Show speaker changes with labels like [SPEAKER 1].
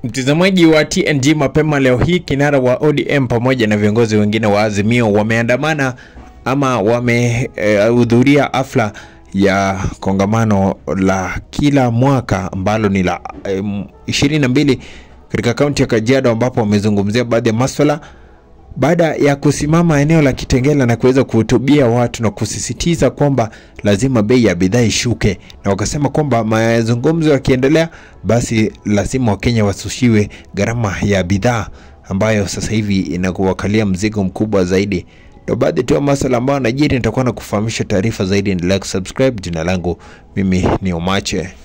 [SPEAKER 1] Mtazamaji wa TNG, mapema leo hii kinara wa ODM pamoja na viongozi wengine wa Azimio wameandamana ama wamehudhuria e, hafla ya kongamano la kila mwaka ambalo ni la ishirini na mbili katika kaunti ya Kajiado ambapo wamezungumzia baadhi ya maswala baada ya kusimama eneo la Kitengela na kuweza kuhutubia watu na kusisitiza kwamba lazima bei ya bidhaa ishuke, na wakasema kwamba mazungumzo yakiendelea, basi lazima Wakenya wasushiwe gharama ya bidhaa ambayo sasa hivi inakuwakalia mzigo mkubwa zaidi. Ndo baadhi tu ya masuala ambayo najiri, nitakuwa na kufahamisha taarifa zaidi. Endelea kusubscribe. Jina langu mimi ni Omache.